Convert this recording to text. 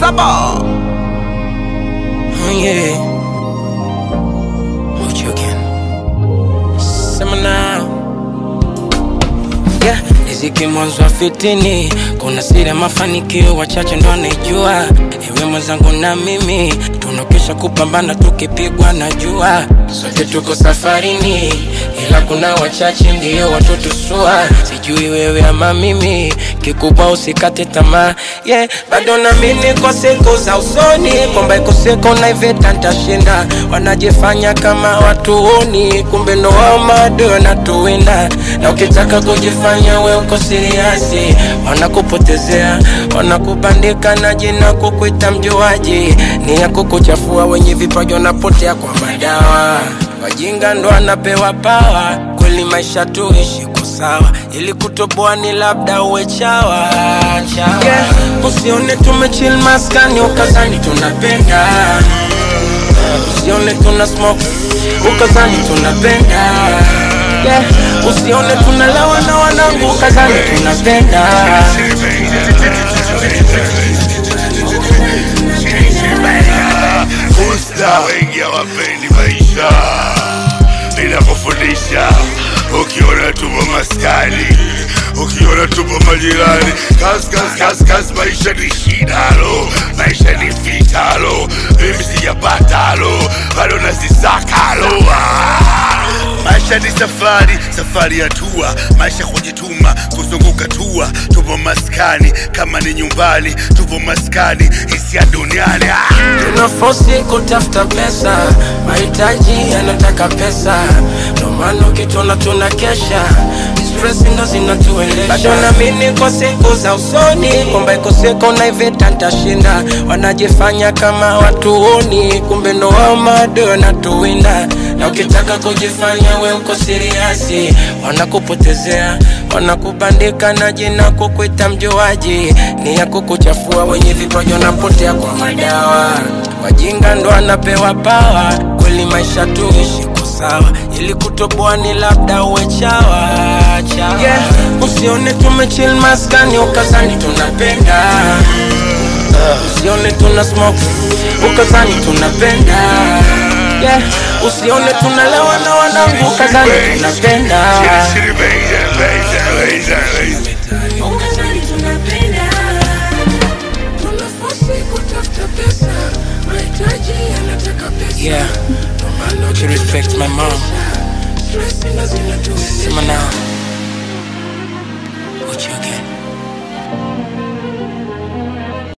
Saba. Oh, yeah. What you again? Sema now. Yeah, riziki mwanzo wa fitini, kuna siri ya mafanikio wachache ndo anaijua. Ewe mwenzangu na mimi tunokesha kupambana, tukipigwa na jua, sote tuko safarini, ila kuna wachache ndio watotusua. Sijui wewe ama mimi, kikubwa usikate tamaa. Yeah, bado naamini kwa siku za usoni kwamba iko siku na iveta ntashinda. Wanajifanya kama watuoni, kumbe ndo wao maadui wanatuwinda, na ukitaka kujifanya we uko siriasi, wanakupotezea, wanakubandika na jina kukuita mjuaji, ni ya kukuchafua. Wenye vipaji wanapotea kwa madawa, wajinga ndo anapewa pawa. Kweli maisha tuishi kwa sawa, ili kutoboa ni labda uwe chawa, chawa. Yeah, usione tumechill maskani ukazani tunapenda usione tuna smoke ukazani tunapenda yeah. usione tunalewa na wanangu ukazani tunapenda Usta wengi hawapendi maisha, ninakufundisha ukiona tupo maskani, ukiona tupo majirani, kas kas kas kas, maisha ni shidalo, maisha ni fitalo, mimi sijapatalo, bado nazisakalo ah. Maisha ni safari, safari ya tua, maisha kujituma, kuzunguka tua. Tupo maskani kama ni nyumbani, tupo maskani, hisia duniani ah. tunafosi kutafuta pesa mahitaji yanataka pesa ndo maana ukitona tuna kesha stress ndo zinatuendesha bado naamini kwa siku za usoni kwamba iko siku na iveta ntashinda wanajifanya kama watuoni kumbe ndo wao maadui wanatuwinda na ukitaka kujifanya we uko siriasi wanakupotezea wanakubandika na jina kukuita mjuaji ni ya kukuchafua wenye vipaji wanapotea kwa madawa wajinga ndo anapewa pawa kweli maisha tuishi kwa sawa ili kutoboa ni labda uwe chawa chawa yeah. usione tumechill maskani ukazani tunapenda usione tuna smoke ukazani tunapenda yeah. usione tunalewa na wanangu ukazani tunapenda Shitty, shitty, baby, baby, baby, baby. Ukazani tunapenda, tunafosi kutafuta pesa, mahitaji yanataka pesa. yeah Ndo maana you respect my mom stress ndo zinatuendesha. sema now